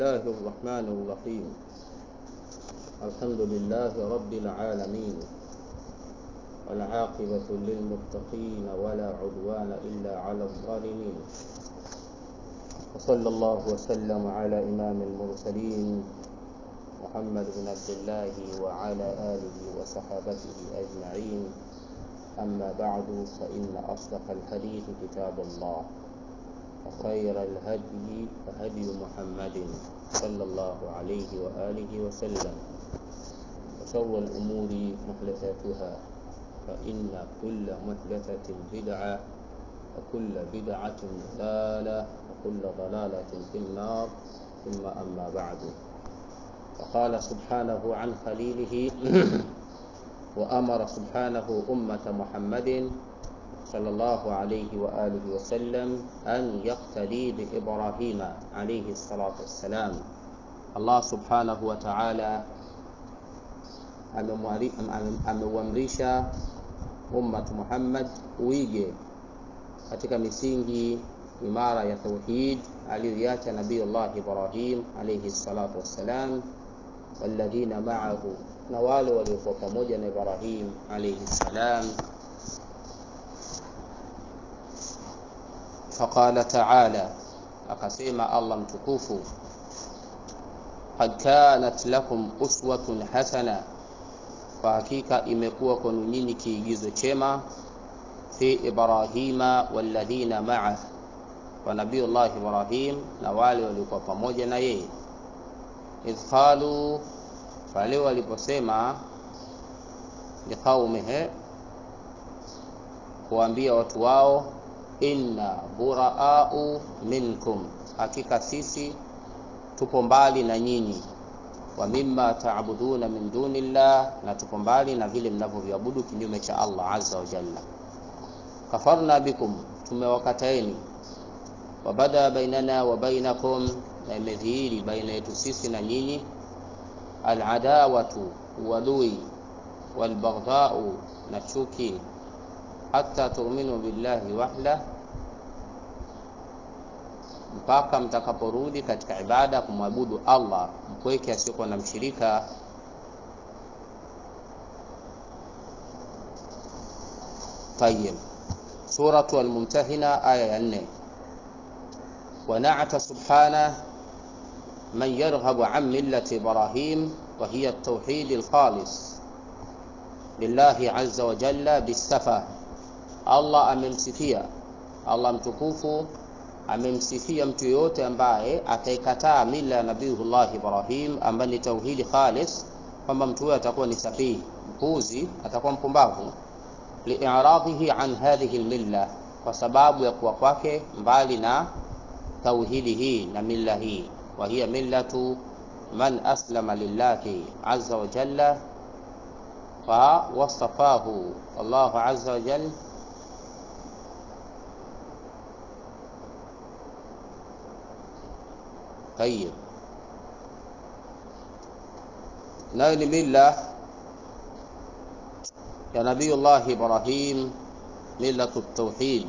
الله الرحمن الرحيم الحمد لله رب العالمين والعاقبة للمتقين ولا عدوان إلا على الظالمين وصلى الله وسلم على إمام المرسلين محمد بن عبد الله وعلى آله وصحابته أجمعين أما بعد فإن أصدق الحديث كتاب الله وخير الهدي هدي محمد صلى الله عليه وآله وسلم وشر الأمور محدثاتها فإن كل محدثة بدعة وكل بدعة ضلالة وكل ضلالة في النار ثم أما بعد وقال سبحانه عن خليله وأمر سبحانه أمة محمد صلى الله عليه وآله وسلم أن يقتدي بإبراهيم عليه الصلاة والسلام الله سبحانه وتعالى ameuamrisha ummatu Muhammad uige katika misingi imara ya tauhid aliyoiacha Nabiyullah Ibrahim alayhi salatu wassalam walladhina ma'ahu, na wale waliokuwa pamoja na Ibrahim alayhi salam. Faqala ta'ala, akasema Allah mtukufu, qad kanat lakum uswatun hasana kwa hakika imekuwa kwenu nyinyi kiigizo chema fi Ibrahima walladhina maa, kwa Nabiyullah Ibrahim na wale waliokuwa pamoja na yeye. Idh qalu, pale waliposema liqaumihi, kuambia watu wao, inna buraau minkum, hakika sisi tupo mbali na nyinyi wa mimma taabuduna min dunillah, na tuko mbali na vile mnavyoviabudu kinyume cha Allah azza wa jalla. Kafarna bikum, tumewakataeni. Wabada bainana wa bainakum, na imedhihiri baina yetu sisi na nyinyi. Aladawatu, uadui, walbaghdhau, na chuki, hatta tu'minu billahi wahda mpaka mtakaporudi katika ibada kumwabudu Allah mpweke asiyokuwa na mshirika. Tayib, suratu Almumtahina aya ya nne. Wanata subhana man yarghabu an millati Ibrahim wa hiya at-tauhid al-khalis lillahi azza wa jalla bisafa. Allah amemsifia Allah mtukufu amemsifia mtu yoyote ambaye ataikataa mila ya Nabiyullah Ibrahim ambaye ni tauhidi khalis, kwamba mtu huyo atakuwa ni safihi, mpuzi, atakuwa mpumbavu. Liiradhihi an hadhihi lmilla, kwa sababu ya kuwa kwake mbali na tauhidi hii na milla hii. Wa hiya millatu man aslama lillahi azza wa jalla fa wasafahu Allahu azza wa jalla Tayib, nayo ni mila ya Nabiyullah Ibrahim, millatu tauhid.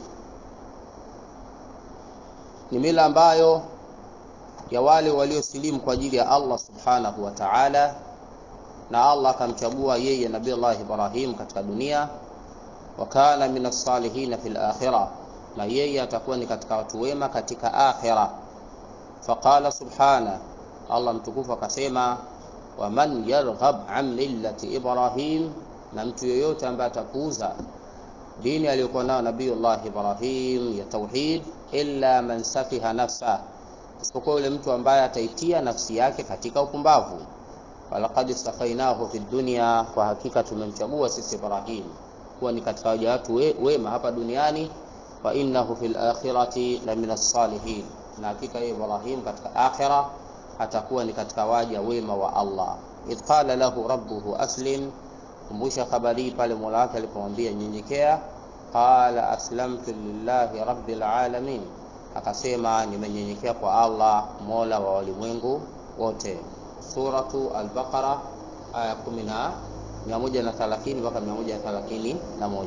Ni mila ambayo ya wale waliosilimu kwa ajili ya Allah subhanahu wa ta'ala, na Allah akamchagua yeye Nabiyullah Ibrahim katika dunia, wa kana min as-salihin fil akhirah, na yeye atakuwa ni katika watu wema katika akhirah. Faqala subhana, Allah mtukufu akasema, waman yarghab an millati Ibrahim, na mtu yoyote ambaye atapuuza dini aliyokuwa nayo Nabiyullah Ibrahim ya tauhid, illa man safiha nafsa, isipokuwa yule mtu ambaye ataitia nafsi yake katika upumbavu. Walaqad istafainahu fi dunya, kwa hakika tumemchagua sisi Ibrahim kuwa ni katika waja watu we, wema hapa duniani. Wa innahu fil akhirati la min as-salihin na hakika yeye Ibrahim katika akhira atakuwa ni katika waja wema wa Allah. Idh qala lahu rabbuhu aslim, kumbusha habari pale mola wake alipomwambia nyenyekea. Qala aslamtu lillahi rabbil alamin, akasema nimenyenyekea kwa Allah mola wa walimwengu wote. Suratu Al-Baqara aya 130 mpaka 131.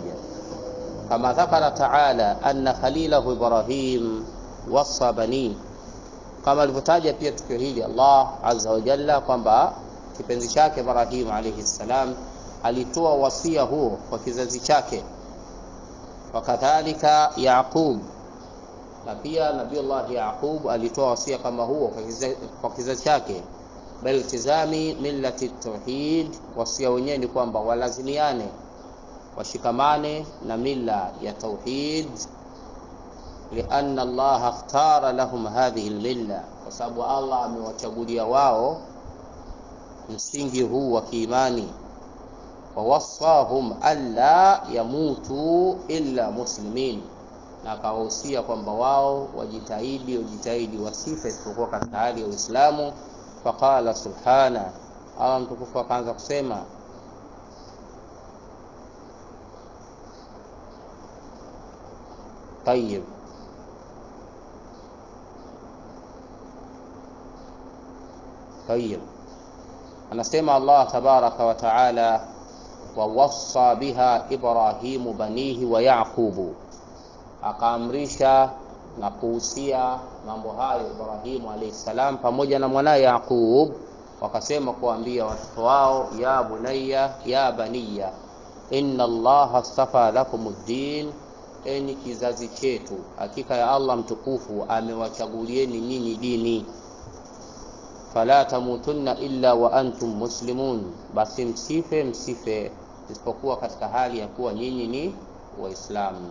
Kama dhakara taala anna khalilahu Ibrahim wasa bani, kama alivyotaja pia tukio hili Allah azza wa jalla kwamba kipenzi chake Ibrahim alayhi salam alitoa wasia huo kwa kizazi chake wakadhalika Yaqub na pia Nabiullah Yaqub alitoa wasia kama huo kwa kizazi, kwa kizazi chake bal tizami millati tauhid wasia wenyewe ni kwamba walazimiane washikamane na mila ya tauhid lianna Allah ikhtara lahum hadhihi almilla kwa sababu Allah amewachagulia wao msingi huu wa kiimani wawassahum alla yamutu illa muslimin na akawahusia kwamba wao wajitahidi wajitahidi wasife isipokuwa katika hali ya Uislamu faqala subhana Allah mtukufu akaanza kusema طيب طيب anasema Allah tabaraka wa taala wawassa biha Ibrahimu banihi wa Yaqubu, akaamrisha na kuhusia mambo hayo Ibrahimu alayhi salam pamoja na mwanaye Yaqub, wakasema kuambia watoto wao, ya bunayya ya baniya inna Allaha astafa lakum ddin, enyi kizazi chetu, hakika ya Allah mtukufu amewachagulieni nyinyi dini fala tamutunna illa wa antum muslimun, basi msife msife isipokuwa katika hali ya kuwa nyinyi ni Waislamu.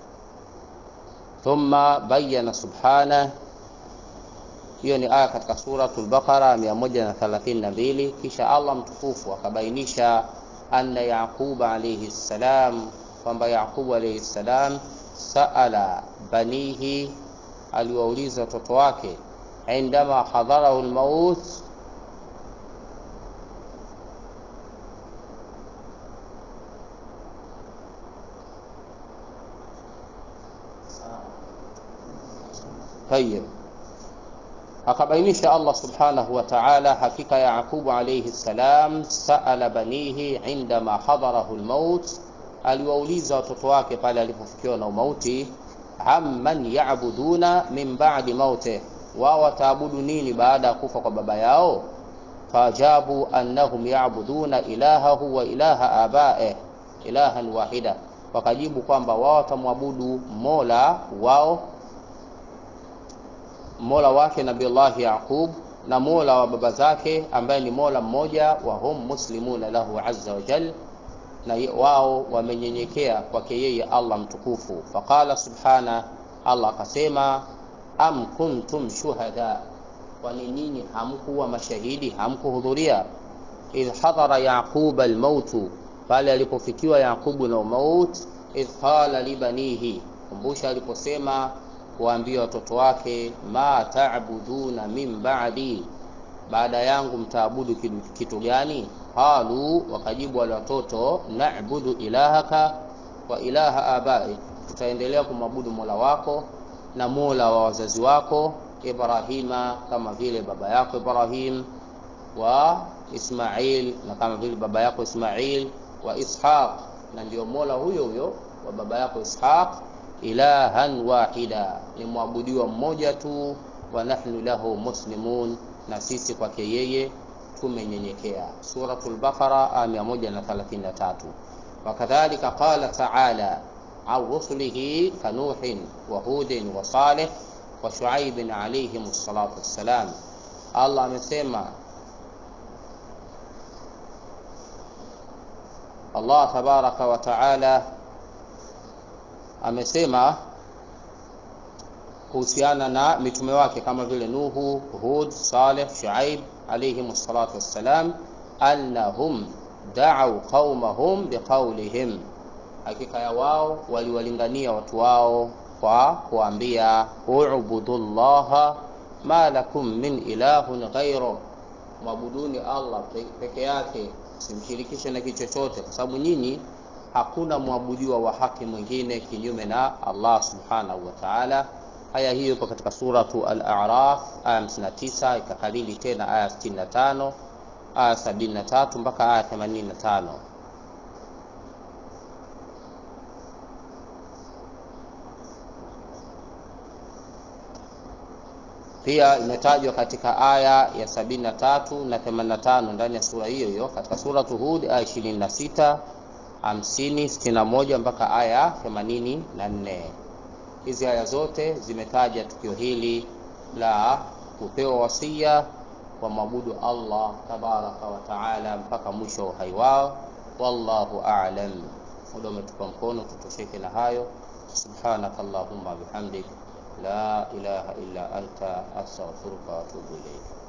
Thumma bayyana subhana, hiyo ni aya katika suratul Baqara 132. Kisha Allah mtukufu akabainisha anna Yaquba alayhi salam, kwamba Yaqubu alayhi salam saala banihi, aliwauliza watoto wake indama hadharahu almaut tayib akabainisha Allah subhanahu wa ta'ala hakika ya Yaqubu alayhi salam saala banihi indama hadharahu almaut aliwauliza watoto wake pale alipofikiwa na umauti amman ya'buduna min ba'di mautih wao wataabudu nini baada ya kufa kwa baba yao fajabu annahum ya'buduna ilahahu wa ilaha abae ilahan wahida wakajibu kwamba wao watamwabudu mola wao mola wake nabiullahi yaqub na mola wa baba zake ambaye ni mola mmoja wa hum muslimuna lahu azza wa jal na wao wamenyenyekea kwake yeye allah mtukufu faqala subhana allah akasema am kuntum shuhada, kwani nyinyi hamkuwa mashahidi, hamkuhudhuria? idh hadhara yaquba almautu, pale alipofikiwa Yaqubu na umaut. idh qala libanihi, kumbusha aliposema kuwaambia watoto wake, ma ta'buduna min ba'di, baada yangu mtaabudu kitu gani? qalu, wakajibu wale watoto, na'budu ilahaka wa ilaha abai, tutaendelea kumwabudu mola wako na mola wa wazazi wako Ibrahima, kama vile baba yako Ibrahim, wa Ismail, na kama vile baba yako Ismail, wa Ishaq, na ndio mola huyo huyo wa baba yako Ishaq. Ilahan wahida, ni mwabudiwa mmoja tu. Wa nahnu lahu muslimun, na sisi kwake yeye tumenyenyekea. Suratul Baqara aya 133. Wakadhalika qala ta'ala an rusulihi kanuhin wa hudin wa salih wa shuaibin alayhim salatu wassalam. Allah amesema, Allah tabaraka wa taala amesema kuhusiana na mitume wake kama vile Nuhu, Hud, Saleh, Shuaib alayhim salatu wassalam, annahum da'u qaumahum biqaulihim hakika ya wao waliwalingania watu wao kwa kuambia ubudu llaha ma lakum min ilahun ghairu, mwabuduni Allah peke yake, simshirikishe na kitu chochote, kwa sababu nyinyi hakuna mwabudiwa wa haki mwingine kinyume na Allah subhanahu wa ta'ala. Aya hiyo ipo katika suratu Al-A'raf aya 59, ikakalili tena aya 65, aya 73 mpaka aya 85. pia imetajwa katika aya ya 73 na 85 ndani ya sura hiyo hiyo katika suratu Hud aya 26 50 61 mpaka aya 84 hizi aya zote zimetaja tukio hili la kupewa wasia wa mwabudu Allah tabaraka wa taala mpaka mwisho wa uhai wao wallahu a'lam muda umetupa mkono tutosheke na hayo subhanaka allahumma bihamdik la ilaha illa anta astaghfiruka wa atubu ilayk